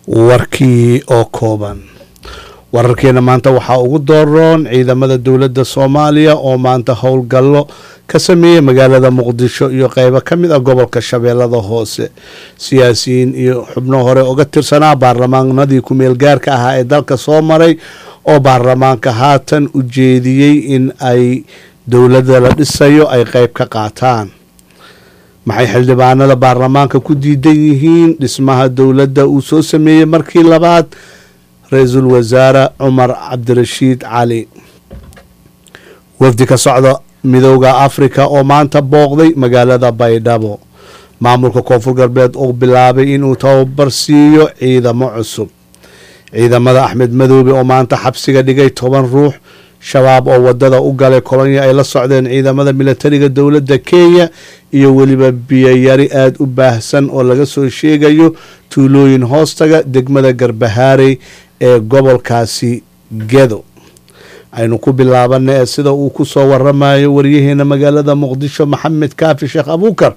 warkii oo kooban wararkeena maanta waxaa ugu dooroon ciidamada dowladda soomaaliya oo maanta howlgallo ka sameeyey magaalada muqdisho iyo qeybo ka mid ah gobolka shabeellada hoose siyaasiyiin iyo xubno hore uga tirsanaa baarlamaanadii ku-meel gaarka ahaa ee dalka soo maray oo baarlamaanka haatan u jeediyey in ay dowladda la dhisayo ay qeyb ka qaataan maxay xildhibaanada baarlamaanka ku diidan yihiin dhismaha dowladda uu soo sameeyey markii labaad ra-iisul wasaare cumar cabdirashiid cali wafdi ka socda midooda afrika oo maanta booqday magaalada baydhabo maamulka koonfur galbeed oo bilaabay inuu tababar siiyo ciidamo cusub ciidamada axmed madoobe oo maanta xabsiga dhigay toban ruux shabaab oo wadada u galay kolonya ay la socdeen ciidamada milatariga dowladda kenya iyo weliba biyayari aada u baahsan oo laga soo sheegayo tuulooyin hoostaga degmada garbahaarey ee gobolkaasi gedo aynu ku bilaabana ee sida uu ku soo waramayo waryaheena magaalada muqdisho maxamed kaafi sheekh abuukar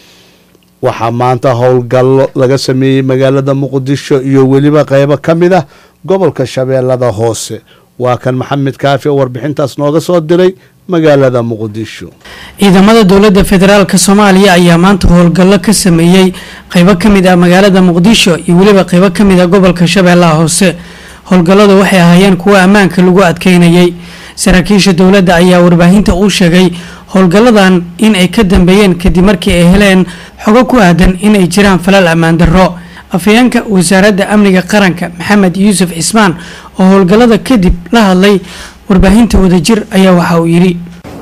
waxaa maanta howlgallo laga sameeyey magaalada muqdisho iyo weliba qeybo ka mid ah gobolka shabeellada hoose waa kan maxamed kaafi oo warbixintaas nooga soo diray magaalada muqdisho ciidamada dowladda federaalk soomaaliya ayaa maanta howlgallo ka sameeyey qeybo ka mid ah magaalada muqdisho iyo weliba qeybo ka mid ah gobolka shabeellaha hoose howlgalladu waxay ahaayeen kuwo ammaanka lagu adkeynayay saraakiisha dowladda ayaa warbaahinta uu sheegay howlgalladan in ay ka dambeeyeen kadib markii ay heleen xogo ku aadan in ay jiraan falal ammaan darro afhayeenka wasaaradda amniga qaranka maxamed yuusuf cismaan oo howlgallada kadib la hadlay warbaahinta wadajir ayaa waxa uu yidhi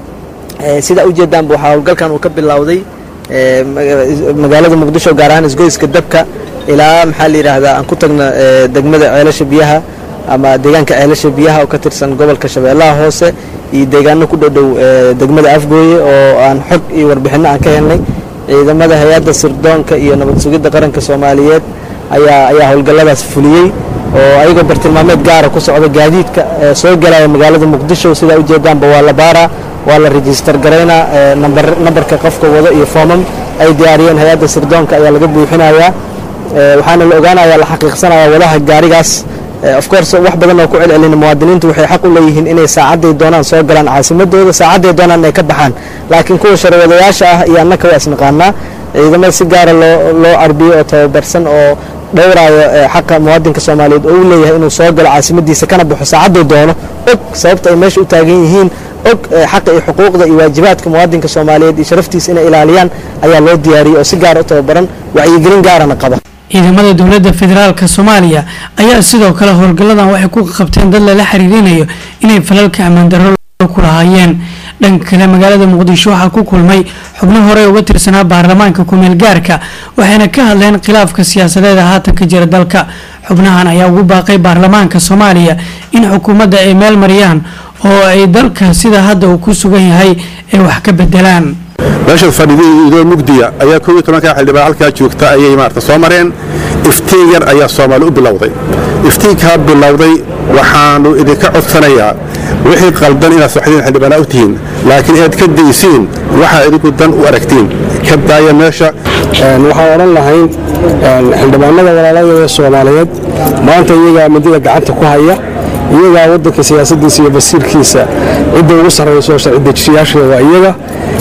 sidaa ujeedaanba waxaa howlgalkan uu ka bilowday magaalada muqdisho gaar ahaan isgoyska dabka ilaa maxaa la yidhaahdaa aan ku tagna degmada ceelasha biyaha ama deegaanka ceelasha biyaha oo ka tirsan gobolka shabeellaha hoose iyo deegaano ku dhowdhow degmada afgooye oo aan xog iyo warbixinno aan ka helnay ciidamada hay-adda sirdoonka iyo nabad sugidda qaranka soomaaliyeed ayaa ayaa howlgalladaas fuliyey oo ayagoo bartilmaameed gaara ku socda gaadiidka soo galaya magaalada muqdisho sidaa ujeedaanba waa la baaraa waa la rejistar garaynaa nambarka qofka wado iyo foomam ay diyaariyeen hay-adda sirdoonka ayaa laga buuxinayaa waxaana la ogaanaya la xaqiiqsanaya wadaha gaarigaas of course wax badan oo ku celcelina muwaadiniintu waxay xaq u leeyihiin inay saacadday doonaan soo galaan caasimadooda saacadday doonaan inay ka baxaan laakiin kuwa sharwadayaasha ah iyo annaka waa isnaqaanaa ciidamada si gaara loo loo carbiyo oo tababarsan oo dhowraayo xaqa muwaadinka soomaaliyeed oo u leeyahay inuu soo galo caasimadiisa kana baxo saacadday doono og sababta ay meesha u taagan yihiin og xaqa iyo xuquuqda iyo waajibaadka muwaadinka soomaaliyeed iyo sharaftiisa inay ilaaliyaan ayaa loo diyaariyey oo si gaara u tababaran wacyigelin gaarana qaba ciidamada dowladda federaalk soomaaliya ayaa sidoo kale howlgalladan waxay ku qabteen dad lala xiriirinayo inay falalka ammaan darro ku lahaayeen dhanka kale magaalada muqdisho waxaa ku kulmay xubno horey uga tirsanaa baarlamaanka ku-meel gaarka waxayna ka hadleen khilaafka siyaasadeeda haatan ka jira dalka xubnahan ayaa ugu baaqay baarlamaanka soomaaliya in xukuumadda ay meel mariyaan oo ay dalka sida hadda uu ku sugan yahay ay wax ka bedelaan meesha fadhidii idoo mugdiya ayaa koob iyo tobanka xildhibaan halkaa joogta ayay maarata soo mareen iftiin yar ayaa soomaali u bilowday iftiinkaa bilowday waxaannu idinka codsanayaa wixii qaldan inaad saxdiin xildhibaanaa u tihiin laakiin inaad ka daysiin waxaa idinku dan u aragtiin ka daaya meesha waxaan odhan lahayn xildhibaanada walaaladooda soomaaliyeed maanta iyagaa midida gacanta ku haya iyagaa waddanka siyaasadiisa iyo basiirkiisa cidda ugu sarrayso sharci dejiyaasheeda waa iyaga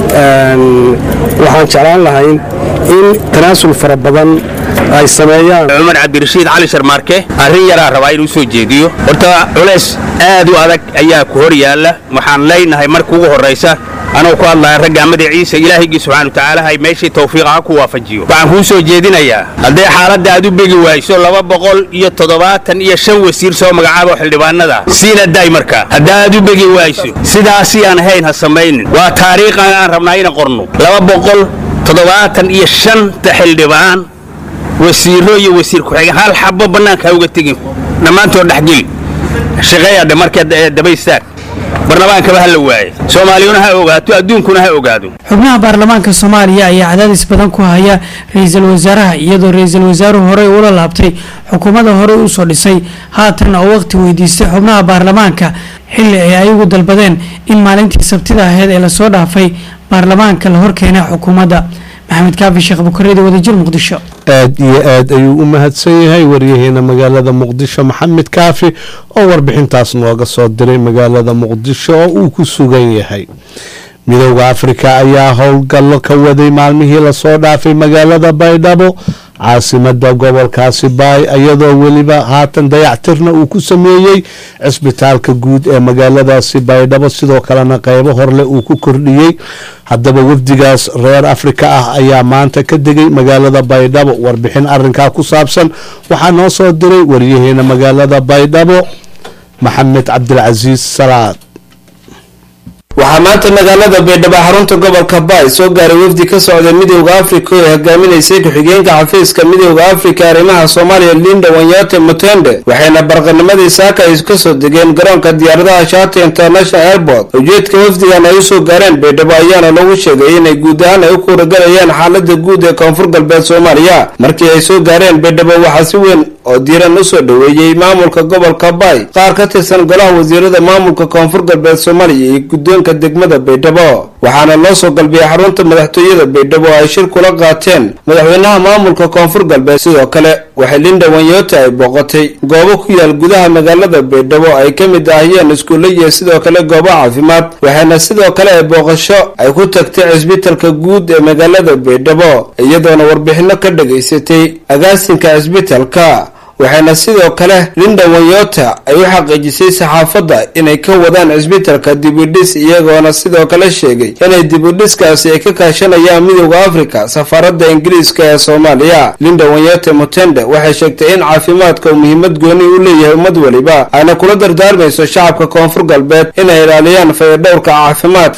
waxaan jeclaan lahayn in tanaasul fara badan ay sameeyaan cumar cabdirashiid cali sharmaarke arrin yaraa rabaa inuu soo jeediyo horta culays aad u adag ayaa ku hor yaalla waxaan leynahay marka ugu horraysa anuu ku hadlaya ragga magaciisa ilaahigii subxaanu tacaala hay meeshii tawfiiqa ha ku waafajiyo waxaan kuu soo jeedinayaa hadday xaaladda aad u begi wayso laba boqol iyo toddobaatan iyo shan wasiir soo magacaabo xildhibaanada siina day markaa haddaa aad u begi wayso sidaasi aan ahayn ha samaynin waa taariikhan aan rabnaa ina qorno laba boqol toddobaatan iyo shanta xildhibaan wasiiro iyo wasiir ku-xigeen hal xabo bannaanka ha uga tegin dhammaantood dhexgeli shaqeeyadhe markaa daba istaag barlamaankaba ha la waaye soomaaliyuna ha ogaato adduunkuna ha ogaado xubnaha baarlamaanka soomaaliya ayaa cadaadis badan ku haya ra-iisul wasaaraha iyadoo ra-iisul wasaaruhu horey ula laabtay xukuumadda horey usoo dhisay haatan oo waqti weydiistay xubnaha baarlamaanka xilli ay ayagu dalbadeen in maalintii sabtida aheyd ee lasoo dhaafay baarlamaanka la horkeenay xukuumadda maxamed kaafi sheekh bukareedi wadajir muqdisho aad iyo aad ayuu u mahadsan yahay waryaheena magaalada muqdisho maxamed kaafi oo warbixintaas nooga soo diray magaalada muqdisho oo uu ku sugan yahay midooda afrika ayaa howlgallo ka waday maalmihii lasoo dhaafay magaalada baydhabo caasimada gobolkaasi baay iyadoo weliba haatan dayactirna uu ku sameeyey cisbitaalka guud ee magaaladaasi baydhabo sidoo kalena qeybo horle uu ku kordhiyey haddaba wafdigaas reer afrika ah ayaa maanta ka degay magaalada baydhabo warbixin arinkaa ku saabsan waxaa noo soo diray waryaheena magaalada baydhabo maxamed cabdilcasiis salaad waxaa maanta magaalada baydhabo xarunta gobolka baay soo gaaray wafdi ka socday midowda afrika oo hogaaminaysay ku-xigeenka xafiiska midowda afrika arrimaha soomaaliya linda wanyate mutende waxayna barqanimadii saaka ay kasoo degeen garoonka diyaaradaha shati international airport ujeedka wafdigan ay usoo gaareen baydhabo ayaana lagu sheegay inay guud ahaan ay u kuuragalayaan xaalada guud ee koonfur galbeed soomaaliya markii ay soo gaareen baydhabo waxaa si weyn oo diiran usoo dhoweeyey maamulka gobolka baay qaar ka tirsan golaha wasiirada maamulka koonfur galbeed soomaaliya iyo guddoonka degmada baydhabo waxaana loo soo galbiyay xarunta madaxtooyada baydhabo oo ay shir kula qaateen madaxweynaha maamulka koonfur galbeed sidoo kale waxay linda wanyota ay booqatay goobo ku yaal gudaha magaalada baydhabo ay ka mid ahayeen iskuulle iyo sidoo kale goobo caafimaad waxaana sidoo kale ay booqasho ay ku tagtay cisbitalka guud ee magaalada baydhabo iyadoona warbixino ka dhagaysatay agaasinka cisbitalka waxayna sidoo kale linda wanyota ay u xaqiijisay saxaafadda inay ka wadaan cisbitalka dibudhis iyagoona sidoo kale sheegay inay dibudhiskaasi ay ka kaashanayaan midowda afrika safaaradda ingiriiska ee soomaaliya linda wanyota mutende waxay sheegtay in caafimaadka uu muhiimad gooni u leeyahay ummad weliba ayna kula dardaarmayso shacabka koonfur galbeed inay ilaaliyaan fayadhowrka caafimaad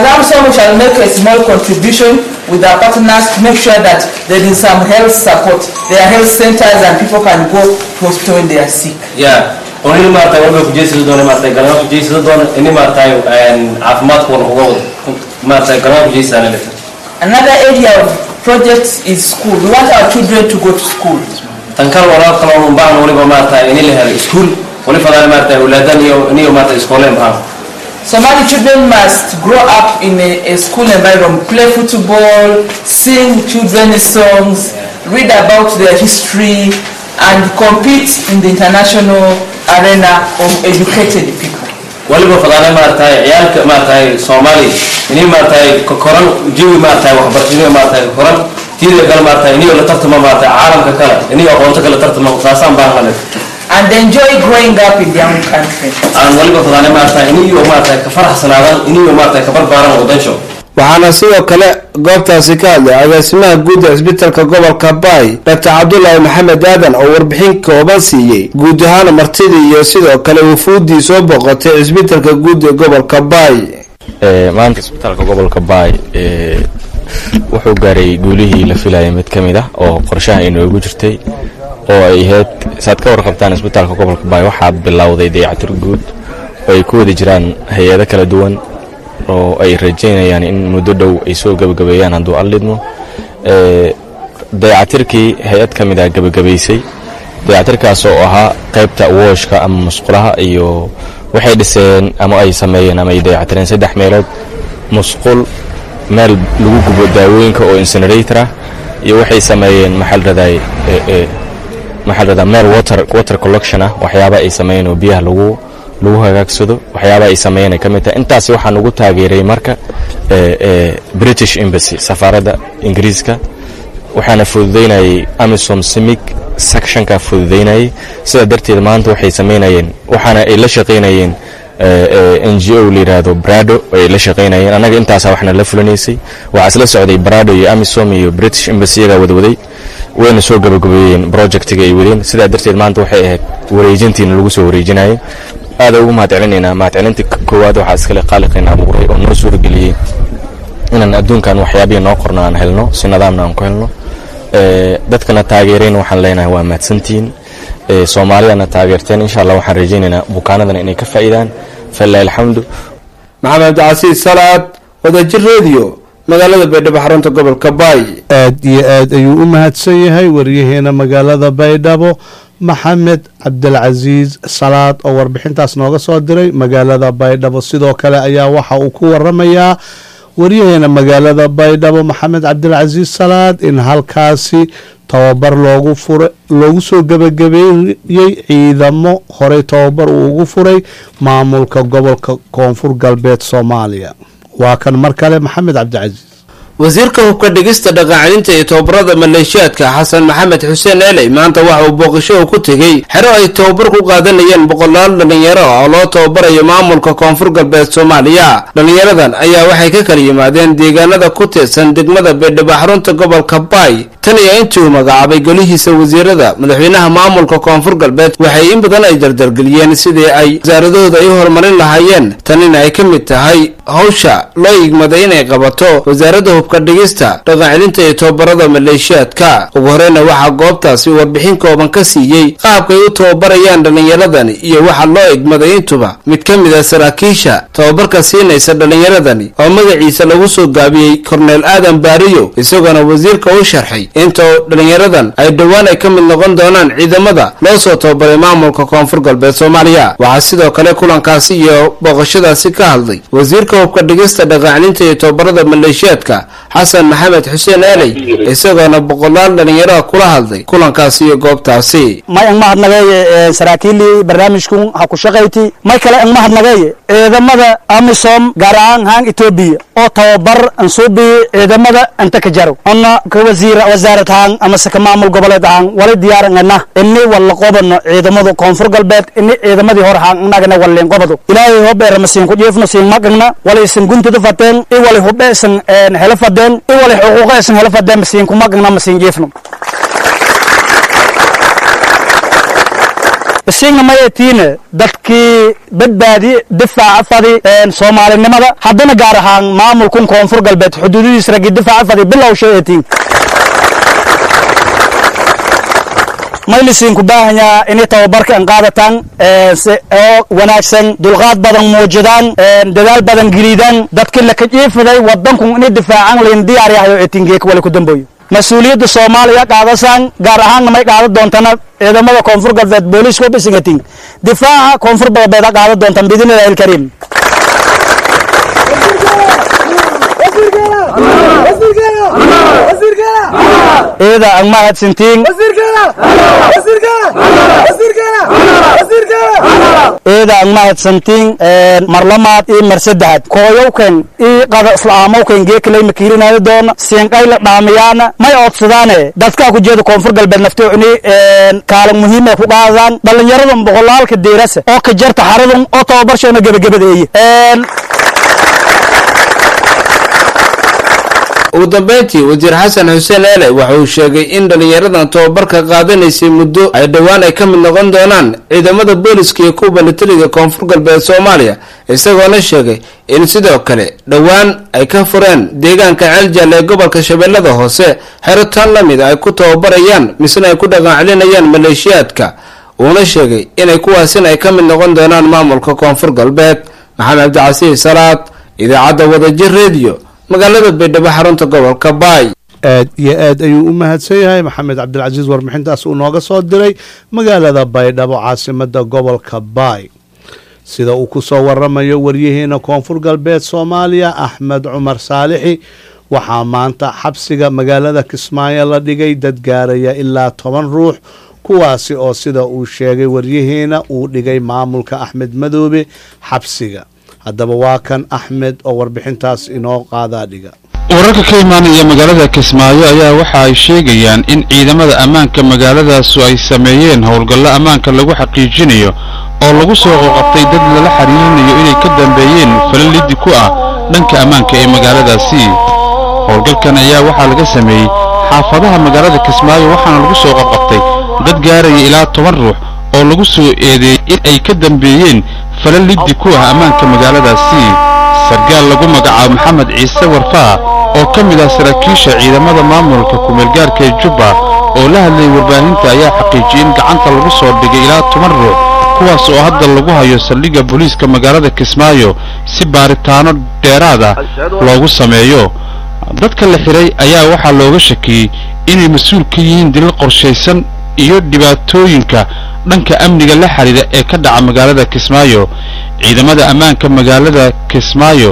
with our partners to make sure that there is some health support. There are health centers and people can go to hospital when they are sick. Yeah. onini maaragtay walba kujeysada doona maaragtay galama kujeysada doona ini maaragtay caafimaadka wana uga wada maaragtay galama kujeysana leta Another area of projects is school. We want our children to go to school. tan kale walaal kale oo baahan waliba maaragtay ini la helo iskuul wali fadaan maaragtay awlaadan iyo iniyo maaragtay iskooleen baahan Somali children must grow up in a, a school environment, play football, sing children's songs, read about their history, and compete in the international arena of educated people. waliba fadaana maaragtay ciyaalka maaragtay soomaali ini maaragtay koran jawi maaragtay waxbarashada maaragtay koran tiida kale maaragtay iniyo la tartama maaragtay caalamka kale iniyo aqoonta kale tartama saasaan baahan leh and enjoy growing up in their own country. aan waliba fadaana maaragtay iniyo maaragtay ka faraxsanaadaan iniyo maaragtay ka barbaaran wadansho waxaana sidoo kale goobtaasi ka hadlay agaasimaha guud ee cisbitalka gobolka baay dr cabdulaahi maxamed aadan oo warbixin kooban siiyey guud ahaan martidii iyo sidoo kale wufuuddii soo booqatay cisbitalka guud ee gobolka baay maanta isbitaalka gobolka baay wuxuu gaaray guulihii la filayay mid ka mid ah oo qorshaha inoogu jirtay oo ay ahayd saad ka warqabtaan isbitaalka gobolka baay waxaa bilowday dayactir guud oo ay ku wada jiraan hay-ado kala duwan oo ay rajaynayaan in muddo dhow ay soo gebagabeeyaan hadduu allidmo dayacatirkii hay-ad ka mid ah gebagabaysay dayacatirkaas oo ahaa qaybta wooshka ama musqulaha iyo waxay dhiseen ama ay sameeyeen ama ay dayacatireen saddex meelood musqul meel lagu gubo daawooyinka oo incinerator ah iyo waxay sameeyeen maxal raday maxal radaa meel water water collection ah waxyaaba ay sameeyeen oo biyaha lagu lagu hagaagsado waxyaaba ay sameeyeen ay ka mid tahay intaasi waxaan ugu taageeray marka british embassy safaaradda ingiriiska waxaana fududaynayay amisom simic sectionka fududaynayay sidaa darteed maanta waxay sameynayeen waxaana ay la shaqaynayeen n g o la yidhaahdo brado ay la shaqaynayeen annaga intaasa waxna la fulanaysay waxaa isla socday brado iyo amisom iyo british embassy yagaa wadwaday wayna soo gabagabeeyeen projectiga ay wadeen sidaa darteed maanta waxay ahayd wareejintiina lagu soo wareejinayay aada ugu mahad celinaynaa mahad celinta koowaad waxaa iskale qaaliqayna abuuray oo noo suurageliyey inaan adduunkan waxyaabihii noo qorno aan helno si nidaamna aan ku helno dadkana taageereen waxaan leenahay waa mahadsantihiin soomaalidana taageerteen insha allah waxaan rajaynaynaa bukaanadana inay ka faa'iidaan falilahi alxamdu maxamed cabdicasiis salaad wadajir radio magaalada baydhabo xarunta gobolka baay aad iyo aad ayuu u mahadsan yahay waryaheena magaalada baydhabo maxamed cabdilcasiis salaad oo warbixintaas nooga soo diray magaalada baydhabo sidoo kale ayaa waxa uu ku waramayaa waryaheena magaalada baydhabo maxamed cabdilcasiis salaad in halkaasi tababar loogu fura loogu soo gebagabeeyey ciidamo horey tababar uu ugu furay maamulka gobolka koonfur galbeed soomaaliya waa kan mar kale maxamed cabdicasiis wasiirka hubka dhigista dhaqancelinta iyo tababarada maleeshiyaadka xasan maxamed xuseen eley maanta waxa uu booqasho ku tegey xero ay tababar ku qaadanayeen boqolaal dhallinyaro oo loo tababarayo maamulka koonfur galbeed soomaaliya dhallinyaradan ayaa waxay ka kala yimaadeen deegaanada ku tirsan degmada baydhabo xarunta gobolka baay tan iyo intii uu magacaabay golihiisa wasiirada madaxweynaha maamulka koonfur galbeed waxay in badan ay dardargeliyeen sidii ay wasaaradahooda ay u horumarin lahaayeen tanina ay ka mid tahay hawsha loo igmaday inay qabato wasaaradda hubka dhigista dhaqancelinta iyo tababarada maleeshiyaadka ugu horeyna waxaa goobtaasi warbixin kooban ka siiyey qaabkay u tababarayaan dhallinyaradani iyo waxa loo igmaday intuba mid ka mid a saraakiisha tababarka siinaysa dhallinyaradani oo magaciisa lagu soo gaabiyey korneel aadan baariyo isagoona wasiirka u sharxay inta dhallinyaradan ay dhowaan ay ka mid noqon doonaan ciidamada loo soo tababaray maamulka koonfur galbeed soomaaliya waxaa sidoo kale kulankaasi iyo booqashadaasi ka hadlay wasiirka hubka dhigista dhaqancelinta iyo tababarada maleeshiyaadka xasan maxamed xuseen aaley isagoona boqolaal dhallinyaraha kula hadlay kulankaasi iyo goobtaasi may ang mahadnageeye saraakiilii barnaamijkun ha ku shaqayti may kale ang mahadnageeye ciidamada amisom gaar ahaan haan etoobiya oo tababar ansuubiye ciidamada anta ka jaro ona ka wasiira wasaarad ahaan amase ka maamul goboleed ahaan wali diyaarangana ini walla qobano ciidamada koonfur galbeed ini ciidamadii hore haan nagana walleen qobado ilaahay hobeera masiin ku jiifno siin magagna wali isin guntada fateen i wali hube isin hela fadeen i wali xuquuqa isin hela fadeen masiin ku magagna masiin jiifno isiigna mayatiine dadkii badbaadi difaaca fadi soomaalinimada haddana gaar ahaan maamulkun koonfur galbeed xuduudidiis raggi difaaca fadi bilow sheetiin maylisiin ku baahanyaa inay tababarka an qaadataan oo wanaagsan dulqaad badan muujidaan dadaal badan gelidaan dadkii la kajiifiday wadankun inay difaacan layn diyaar yahayo eetingeeka wali ku damboyo mas-uuliyadda soomaaliya qaadasaan gaar ahaanna may qaadan doontana ciidamada koonfur galbeed booliiska bisingatin difaaca koonfur galbeed ha qaadan doontaan biidnillahi alkariim ida ang mahadsantiin ida ang mahadsantiin marlamaad iyo mar saddexaad kooyowken iyo qada islaamowken geekalay makiirinaayo doona siinqayla dhaamiyaana may oodsadaane dadkaa ku jeeda koonfur galbeed naftoo ini kaalin muhiimay ku qaadaan dhallinyaradan boqolaalka deerasa oo ka jarta xaradan oo tababarshoona gebagabadeeye ugu dambeyntii wasiir xasan xuseen eele waxa uu sheegay in dhallinyaradan tababarka qaadanaysay muddo ay dhowaan ay ka mid noqon doonaan ciidamada booliska iyo kuwa militariga koonfur galbeed soomaaliya isagoona sheegay in sidoo kale dhowaan ay ka fureen deegaanka ceeljaal ee gobolka shabeellada hoose xero tan la mid ay ku tababarayaan misna ay ku dhaqancelinayaan maleeshiyaadka uuna sheegay inay kuwaasina ay ka mid noqon doonaan maamulka koonfur galbeed maxamed cabdicasiis salaad idaacadda wadajir rediyo magaalada baydhabo xarunta gobolka baay aad iyo aad ayuu u mahadsan yahay maxamed cabdilcasiis warbixintaas uu nooga soo diray magaalada baydhabo caasimada gobolka baay sida uu ku soo waramayo waryaheena koonfur galbeed soomaaliya axmed cumar saalixi waxaa maanta xabsiga magaalada kismaayo la dhigay dad gaaraya ilaa toban ruux kuwaasi oo sida uu sheegay waryaheena uu dhigay maamulka axmed madoobe xabsiga haddaba waa kan axmed oo warbixintaas inoo qaadaa dhiga wararka ka imaanaya magaalada kismaayo ayaa waxa ay sheegayaan in ciidamada ammaanka magaaladaasu ay sameeyeen howlgallo ammaanka lagu xaqiijinayo oo lagu soo qoqabtay dad lala xiriirinayo inay ka dambeeyeen falal liddi ku ah dhanka ammaanka ee magaaladaasi howlgalkan ayaa waxaa laga sameeyey xaafadaha magaalada kismaayo waxaana lagu soo qoqabtay dad gaaraya ilaa toban ruux oo lagu soo eedeeyey in ay ka dambeeyeen falal liddi ku ah ammaanka magaaladaasi sargaal lagu magacaabo maxamed ciise warfaa oo ka mid ah saraakiisha ciidamada maamulka kumeelgaarka ee jubba oo la hadlayay warbaahinta ayaa xaqiijiyey in gacanta lagu soo dhigay ilaa toban ruux kuwaas oo hadda lagu hayo saldhigga booliiska magaalada kismaayo si baaritaano dheeraad ah loogu sameeyo dadka la xiray ayaa waxaa looga shakiyey inay mas-uul ka yihiin dilal qorshaysan iyo dhibaatooyinka dhanka amniga la xidhiidha ee ka dhaca magaalada kismaayo ciidamada ammaanka magaalada kismaayo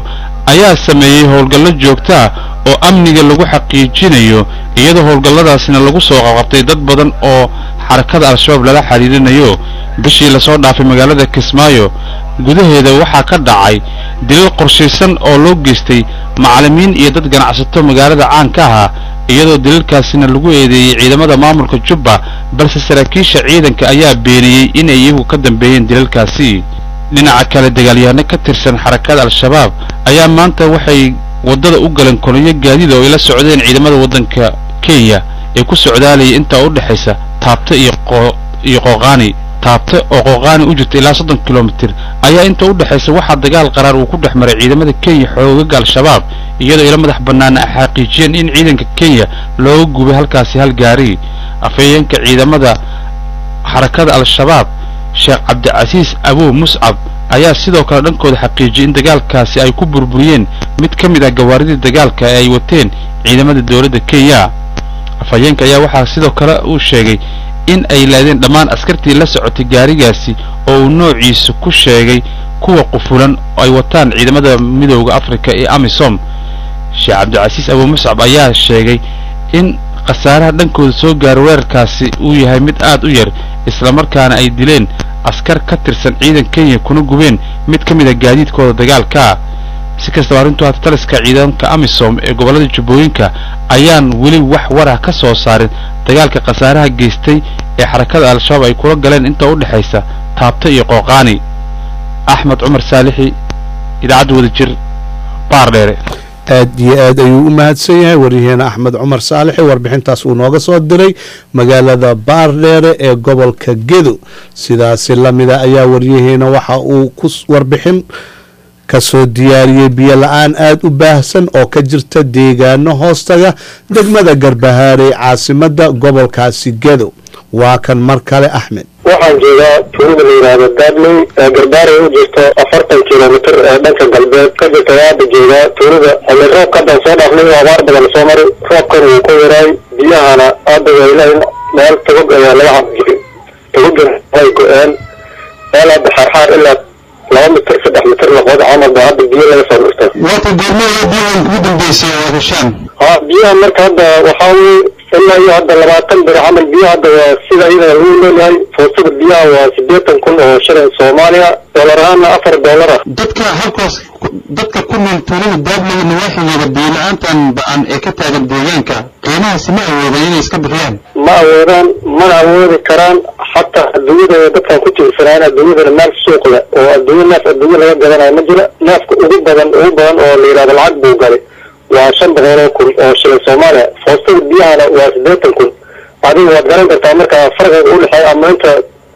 ayaa sameeyey howlgallo joogto ah oo amniga lagu xaqiijinayo iyadoo howlgalladaasina lagu soo qabqabtay dad badan oo xarakada al-shabaab lala xidhiirinayo bishii lasoo dhaafay magaalada kismaayo gudaheeda waxaa ka dhacay dilal qorshaysan oo loo geystay macallimiin iyo dad ganacsato magaalada caan ka ahaa iyadoo dilalkaasina lagu eedeeyey ciidamada maamulka jubba balse saraakiisha ciidanka ayaa beeniyey inay iyagu ka dambeeyeen dilalkaasi dhinaca kale dagaalyahanno ka tirsan xarakada al-shabaab ayaa maanta waxay waddada u galeen kolonyo gaadiid oo ay la socdeen ciidamada waddanka kenya ee ku socdaalayay intaa u dhexaysa taabta iyo iyo qooqaani taabta oo qooqaani u jirta ilaa soddon kilomitir ayaa inta u dhexaysa waxaa dagaal qaraar uu ku dhex maray ciidamada kenya xoogaga al-shabaab iyadoo ila madax bannaana ay xaqiijiyeen in ciidanka kenya looga gubay halkaasi hal gaari afhayeenka ciidamada xarakada al-shabaab sheekh cabdicasiis abuw muscab ayaa sidoo kale dhankooda xaqiijiyey in dagaalkaasi ay ku burburiyeen mid ka mid ah gawaaridii dagaalka ee ay wateen ciidamada dowladda kenya afhayeenka ayaa waxaa sidoo kale uu sheegay in ay laadeen dhammaan askartii la socotay gaarigaasi oo uu noociisu ku sheegay kuwa qufulan oo ay wataan ciidamada midooda afrika ee amisom sheekh cabdicasiis abuw muscab ayaa sheegay in khasaaraha dhankooda soo gaara weerarkaasi uu yahay mid aad u yar islamarkaana ay dileen askar ka tirsan ciidan kenya kuna gubeen mid ka mid a gaadiidkooda dagaalkaa si kastaba arrintu haata taliska ciidanka amisom ee gobollada jubbooyinka ayaan weli wax warah ka soo saarin dagaalka khasaaraha geystay ee xarakada al-shabaab ay kula galeen inta u dhexaysa taabta iyo qooqaani axmed cumar saalixi idaacadda wadajir baardheere aad iyo aad ayuu u mahadsan yahay waryaheena axmed cumar saalixi warbixintaas uu nooga soo diray magaalada baardheere ee gobolka gedo sidaasi lamida ayaa waryaheena waxa uu ku warbixin kasoo diyaariyey biyo la-aan aada u baahsan oo ka jirta deegaano hoostaga degmada garbahaarey caasimada gobolkaasi gedo waa kan mar kale axmed waxaan joogaa tuulada la yidhaahdo daadley ee garbaarey u jirto afartan kilomitr ee dhanka galbeed ka jirta hadda joogaa tuulada xilli roobka haddaan soo dhaafnay oo abaar badan soo maray roobkan wuu ku yaraay biyahana hadda waa ilaahay meel togog ayaa laga cabjiray togogan way go-een meel hadda xaarxaar ilaa laba mitir saddex mitir noqod camal baa hadda biyo laga soo dhurta waata goormada biyahan ugu dambeysay oo heshaan ha biyaha marka hadda waxaa weye ilaa iyo hadda labaatan bir camal biyaha hadda waa sida iyada lagu leeyahay foostada biyaha waa siddeetan kun oo shilin soomaaliya doolar ahaana afar doolar ah dadka halkaas dadka ku nool tuulada daadleyna waaxigooda biyo la-aantan ba-an ee ka taagan deegaanka qiimahaasi ma awoodaan inay iska bixiyaan ma awoodaan mana awoodi karaan xataa adduunyada dadkan ku tiirsanaan adduunyadana meel suuq leh oo adduunya neef adduunya laga gadanayo ma jira neefka ugu badan ugu badan oo la yidhahdo lacag buu galay waa shan boqol oo kun oo shilin soomaaliya foostada biyahana waa siddeetan kun adiga waad garan kartaa marka farqiga u dhexeeya ama inta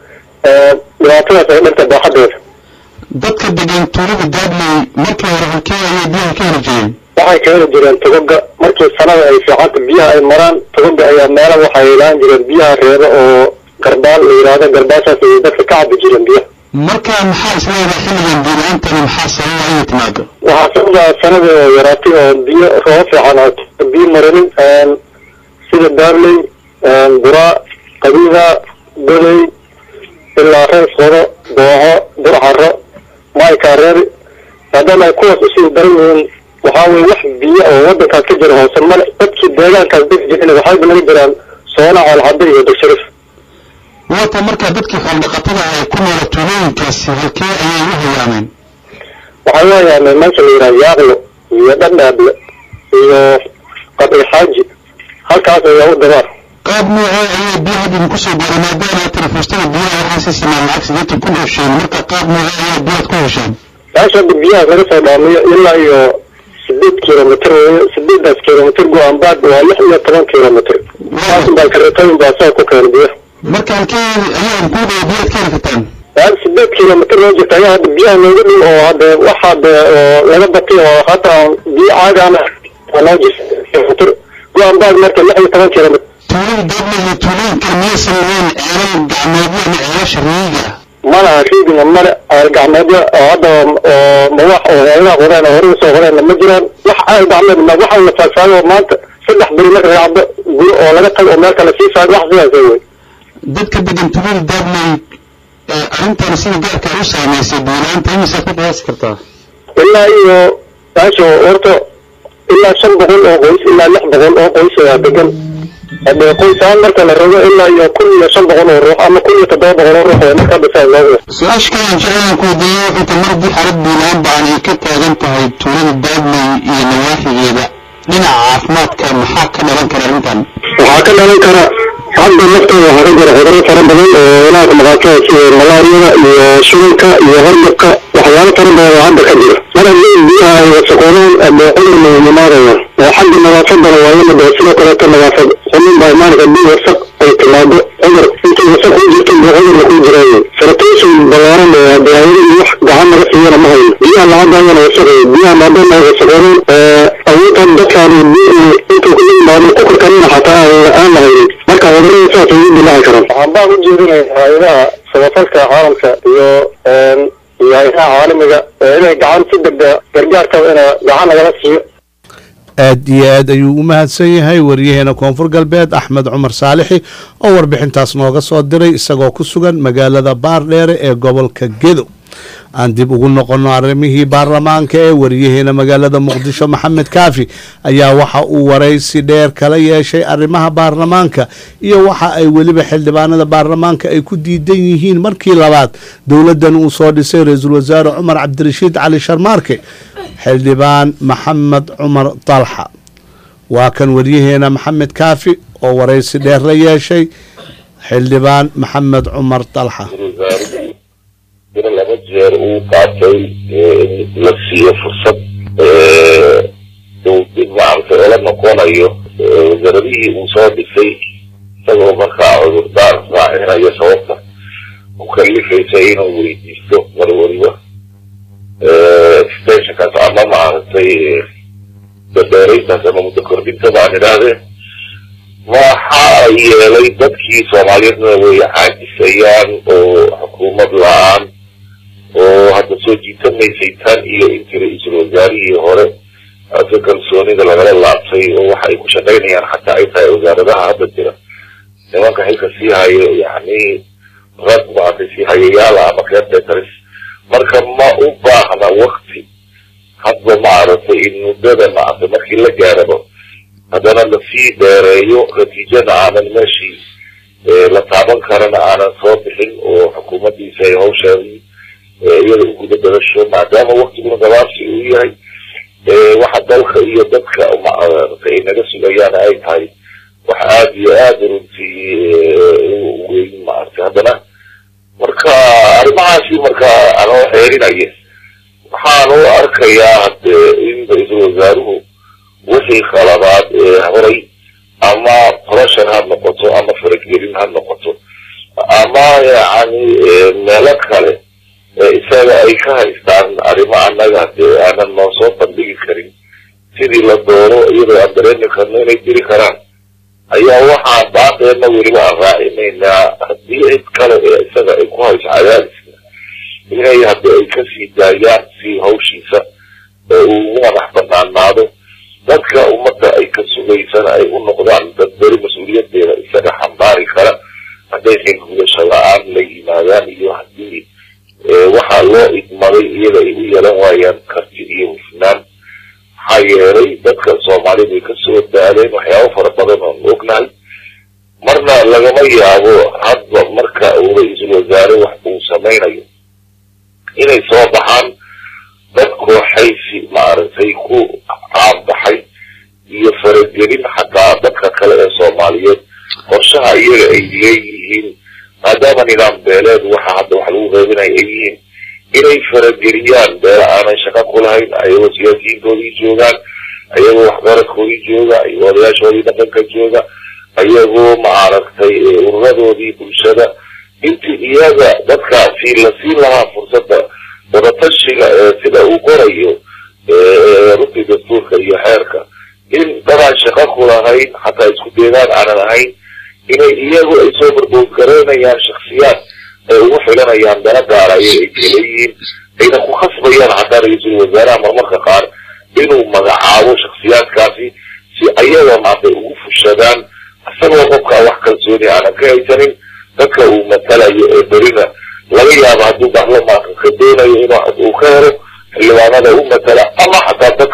dhibaatadaas ay dhanta baaxadeeda dadka degan tuulada daadley markii hore halkee ayay biyaha ka heli jireen waxay ka heli jireen togoga markii sanada ay fiicanta biyaha ay maraan togoga ayaa meela waxay ilaan jireen biyaha reeba oo garbaal la yidhaahdo garbaashaas ayay dadka ka cabi jireen biyaha marka maxaa isleedahay xilligan biyo la-aantani maxaa sababa inay timaado waxaa sababa sanada oo yaraatay oo biyo roobo fiican oo biyo maranin sida daarley buraa qabiida goley ilaa rees qodo dooxo burcaro maykaareeri maadaama ay kuwaas usii daran yihiin waxaa weye wax biyo oo wadankaas ka jira hoose male dadkii deegaankaas degi jirin waxayba laga jiraan soona coolcadda iyo dogshariif waata markaa dadkii xooldhaqatada ah ee ku noola tuulooyinkaasi halkee ayay u hayaameen waxay u hayaameen meesha la yidhaha yaaqlo iyo dhandhaable iyo qadri xaaji halkaas ayaa u dabaar qaab noocee ayay biyaha idin kusoo gaaray maadaama tira fuustada biyaha waxaa sii sameeyeen lacag siddeetan kun oo shilin marka qaab noocee ayay biyaad ku hesheen meesha hadda biyahaas laga soo dhaamiyo ilaa iyo sideed kilomitr weeye sideedaas kilomitr go-aanbaad waa lix iyo toban kilomitr saas baa kareetooyin baa saa ku keena biyaha marka halkee ayaan ku dhawa biyaad ka heli kartaan hal sideed kilomitr loo jirta ayaa hadda biyaha nooga dhow oo hadde waxa hadde oo laga batay oo hataa biyo caagaana waa noo jirta kilomitr go-aanbaad marka lix iyo toban kilomitr tuulada daadla iyo tuulooyinka miyay sameeyeen ceelal gacmeedyo ama ceelasha riiga malaha riigina male ceel gacmeedyo oo hadda oo mawax oo heelaha qodeen oo hore usoo qodeen ma jiraan wax ceel gacmeed ma waxa la faagfaago oo maanta saddex beri marka laga cabdo guri oo laga tago oo meel kale sii faago wax sidaas wey dadka degan tuulada daadley arrintan sida gaarka u saamaysay biyo-la-aanta imisaad ku qiyaasi kartaa ilaa iyo taasoo horta ilaa shan boqol oo qoys ilaa lix boqol oo qoys ayaa degan hadee qoys ahaan marka la rabo ilaa iyo kun iyo shan boqol oo ruux ama kun iyo toddoba boqol oo ruux ee marka dhisaa loo su-aasha kale aan jeclaan ku weydiiyo wuxuu ta mar xarad buulaan baan ay ka taagan tahay tuulada daadley iyo nawaaxigeeda dhinaca caafimaadka maxaa ka dhalan kara arrintan waxaa ka dhalan kara hadda naftooda waxaa ka jira cudurro fara badan oo ilaaka maqaatada sida malaariyada iyo shubanka iyo hargabka waxyaalo fara badan oo hadda ka jira mar haddii biyaha ay wasaqoodaan adee cudur ma yimaadaya oo xagga nadaafadana waa in dee sidoo kaleeto nadaafad xumin baa imaanka haddii wasaq ay timaado cudur intay wasaq ku jirto buu cudurna ku jiraayo saratooshin ballaaran oo hadee ayadii wax gacan naga siiyana ma hayno biyaha lacagayana wasaqay biyaha maadaama ay wasaqoodaan awoodtan dadkaani biyihii intuu ku yimaado ku karkarina xataa aan la haynin marka cudurrada saas ay u dilaaci karaan waxaan baan u jeedinaya hay-adaha samafalka caalamka iyo iyo hay-adaha caalamiga inay gacan si degdega gargaarkaba ina gacan nagala siiyo aad iyo aad ayuu u mahadsan yahay wariyaheena koonfur galbeed axmed cumar saalixi oo warbixintaas nooga soo diray isagoo ku sugan magaalada baardheere ee gobolka gedo aan dib ugu noqono arrimihii baarlamaanka ee wariyaheena magaalada muqdisho maxamed kaafi ayaa waxa uu waraysi dheer kala yeeshay arrimaha baarlamaanka iyo waxa ay weliba xildhibaanada baarlamaanka ay ku diidan yihiin markii labaad dowladdan uu soo dhisay ra-iisul wasaare cumar cabdirashiid cali sharmaarke xildhibaan maxamed cumar dalxa waa kan wariyaheena maxamed kaafi oo waraysi dheer la yeeshay xildhibaan maxamed cumar dalxa ina laba jeer uu qaatay la siiyo fursad uu dib maaragtay ola noqonayo wasaaradihii uu soo dhisay isagoo markaa cudurdaar raacinayo sababta u kalifaysa inuu weydiisto mar waliba extensionkaas ama maaragtay dabeerayntaas ama muddo kordhinta baan idhaahdee waxaa yeelay dadkii soomaaliyeedna way caajisayaan oo xukuumad la-aan oo hadda soo jiitamaysay tan iyo intii ra-iisul wasaarihii hore ase kalsoonida lagala laabtay oo waxa ay ku shaqaynayaan xataa ay tahay wasaaradaha hadda jira nimanka xilka sii hayo yani rag maaragtay sii hayayaala ama caretaris marka ma u baahna wakti hadba maaragtay in muddada maaragtay markii la gaarabo haddana lasii dheereeyo natiijana aanan meeshii la taaban karana aanan soo bixin oo xukuumaddiisa ay hawsheedii iyada u guda badasho maadaama waktiguna gabaabsi uu yahay waxa dalka iyo dadka maaragtay ay naga sugayaan ay tahay wax aada iyo aada runtii weyn maaragtay haddana marka arrimahaasi marka anoo xeerinaya waxaan u arkayaa hade in ra-iisul wasaaruhu wixii khalabaad ee horay ama corruption ha noqoto ama faragelin ha noqoto ama yani meelo kale isaga ay ka haystaan arrimo annaga dee aanan noo soo bandhigi karin sidii la doono iyadoo aan dareemi karno inay diri karaan ayaa waxaan baaqeena weliba aan raacinaynaa haddii cid kale ee isaga ay ku hayso cadaadiska inay haddi ay kasii daayaan si hawshiisa uu madax banaanaado dadka ummadda ay ka sugaysana ay u noqdaan dad beri mas-uuliyadeeda isaga xambaari kara hadday xilgudasho la-aan la yimaadaan iyo haddii waxaa loo idmaday iyaga ay u yeelan waayaan karti iyo hufnaan maxaa yeelay dadka soomaalida ay kasoo daaleen waxyaabo fara badan oon ognahay marna lagama yaabo hadba marka uu ra-iisul wasaare wax uu samaynayo inay soo baxaan dad kooxaysi maaragtay ku caanbaxay iyo faragelin xataa dadka kale ee soomaaliyeed qorshaha iyaga ay leeyihiin maadaama nidaam beeleed waxa hadda wax lagu qeybinaya ay yihiin inay farageliyaan beela aanay shaqo ku lahayn ayagoo siyaasiyiintoodii joogaan ayagoo waxgaradkoodii jooga ayagoo odayaashoodii dhaqanka jooga ayagoo maaragtay ururadoodii bulshada intii iyaga dadkaasi la siin lahaa fursadda wadatashiga ee sida uu qorayo runtii dastuurka iyo xeerka in dadaan shaqo ku lahayn xataa isku deegaan aanan ahayn inay iyagu ay soo barboodgaraynayaan shaksiyaad ay ugu xilanayaan dana gaaraya ay kaleyihiin ayna ku khasbayaan xataa ra-iisul wasaaraha marmarka qaar inuu magacaabo shaksiyaadkaasi si ayaga maanta ugu fushadaan isagoo qofkaa wax kalsooni aanan ka haysanin dadka uu matalayo ee berina laga yaabo hadduu baarlamaanka ka doonayo inuu ka helo xildhibaanada u matala ama xataa dad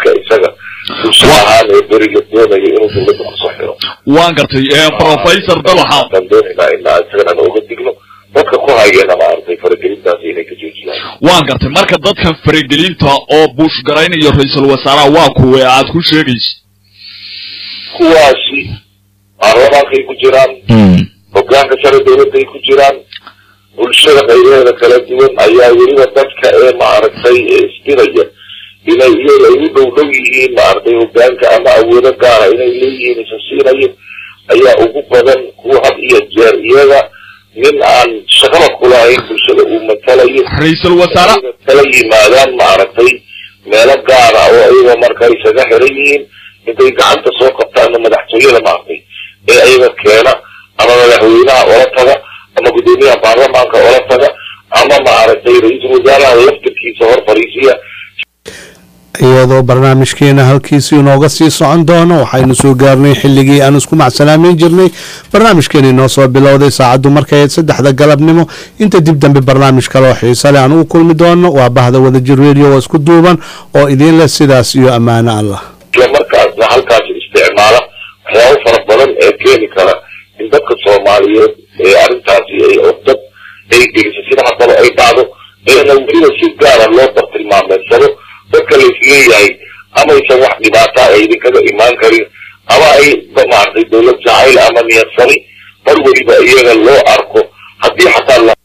dowladda kusoo xiro waan gartay professor dalaxa waxaan doonaynaa in isagana nooga digno dadka ku hayana maaragtay faragelintaasi inay ka joojiyaan waan gartay marka dadkan faragelinta oo buush garaynayo ra-iisul wasaaraha waa kuwe aad ku sheegaysa kuwaasi baarlamaankay ku jiraan hogaanka sare dowladday ku jiraan bulshada qaybaheeda kala duwan ayaa weliba dadka ee maaragtay isbidaya inay iyaga ay u dhow dhow yihiin maaragtay hogaanka ama awoodo gaara inay leeyihiin isa siinayo ayaa ugu badan kuwa had iyo jeer iyaga nin aan shaqada kulahayn bulshada uu matalayo ra-iisul wasaare kala yimaadaan maaragtay meelo gaara oo ayaga marka isaga xiran yihiin intay gacanta soo qabtaana madaxtooyada maaragtay ee ayaga keena ama madaxweynaha ola taga ama guddoomiyaha baarlamaanka ola taga ama maaragtay ra-iisul wasaaraha laftirkiisa hor fariisiya iyadoo barnaamijkeena halkiisi inooga sii socon doono waxaynu soo gaarnay xilligii aan isku macsalaameyn jirnay barnaamijkeeni inoo soo bilowday saacaddu markay ahayd saddexda galabnimo inta dib dambe barnaamij kaloo xiise leh aan ugu kulmi doono waa bahda wadajir radio oo isku duuban oo idiin leh sidaas iyo ammaano allah isla markaasna halkaasi isticmaala waxyaabo fara badan ee keeni kara in dadka soomaaliyeed ee arrintaasi ay dad ay geliso sida haddaba ay dhacdo eena weliba si gaara loo bartilmaameedsado dadka laisleeyahay amaysan wax dhibaata ay idinkaga imaan karin ama ay maaragtay dowlad jacayl ama niyadsani mar weliba iyaga loo arko haddii xataa